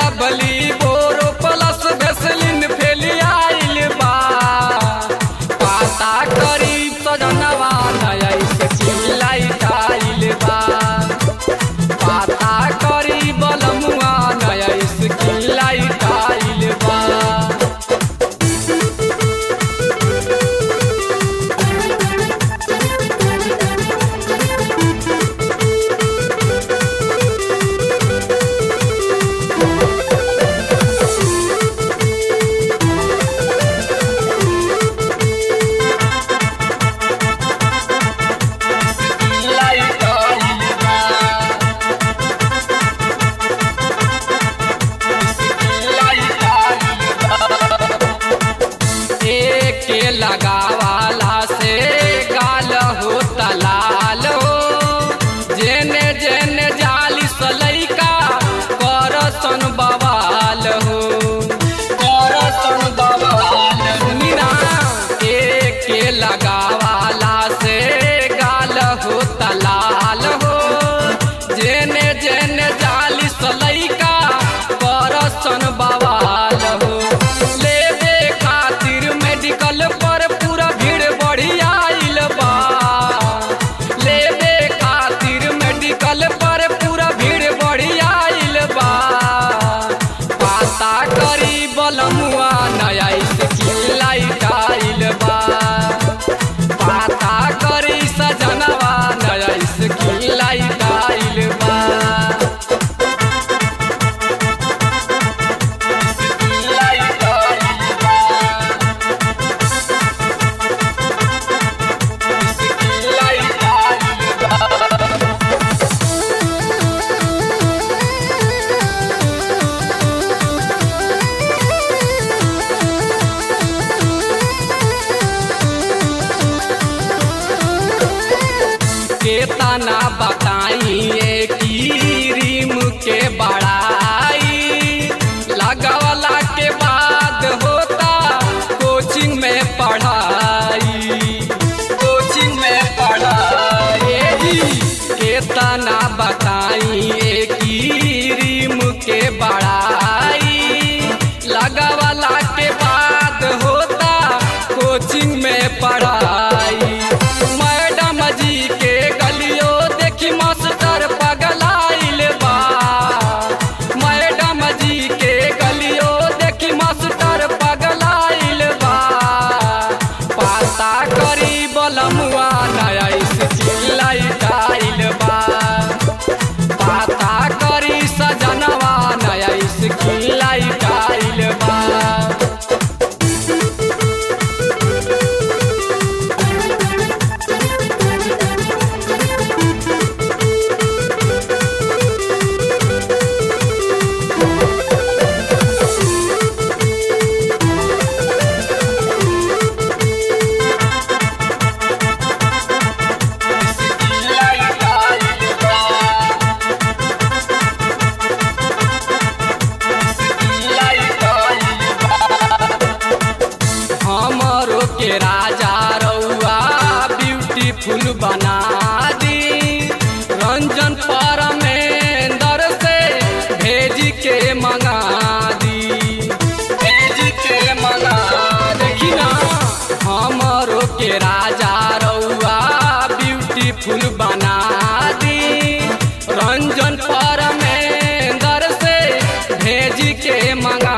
लबली बोरो plus Vaseline फेलियाइल बा पाता करी सजनवा नया लाइट आइल बा पाता करी बलमुआ नया लाइट आइल बा लाइट आइल बा लाइट आइल बा एके लगावाला से गाल हो तलाल हो जेने जेने जाली सलैका करसन बवाल हो करसन बवाल मीना एके लगावाला से गाल हो तलाल हो जेने जेने जाली सलैका करसन बवाल हो लेबे खातिर मेडिकल पर पूरा भीड़ बढ़ी आइल बा लेबे खातिर मेडिकल पर पूरा भीड़ बढ़ी आइल बा पाता करी बलमुआ नया लाइट आइल बा पाता करी सजनवा नया लाइट आइल बा लाइट आइल बा लाइट आइल बा केतना बताइए की रीम के बड़ाई लगवला के बाद होता कोचिंग में पढ़ाई कोचिंग में पढ़ाई केतना बताइए की रीम के बड़ाई लगवला के बाद होता कोचिंग में पढ़ाई मैडम जी के गलियो देखी मास्टर पगलाइल बा मैडम जी के गलियो देखी मास्टर पगलाइल बा पाता करी बलमुआ नया लाइट आइल बा पाता करी सजनवा नया लाइट आइल बा लाइट आइल बा लाइट आइल बा हमरो के राजा रउआ ब्यूटीफुल बना दी रंजन परमेंदर से भेज के मंगा दी भेज के मंगा देखी ना हमरो के राजा रउआ ब्यूटीफुल बना दी रंजन परमेंदर से भेज के मंगा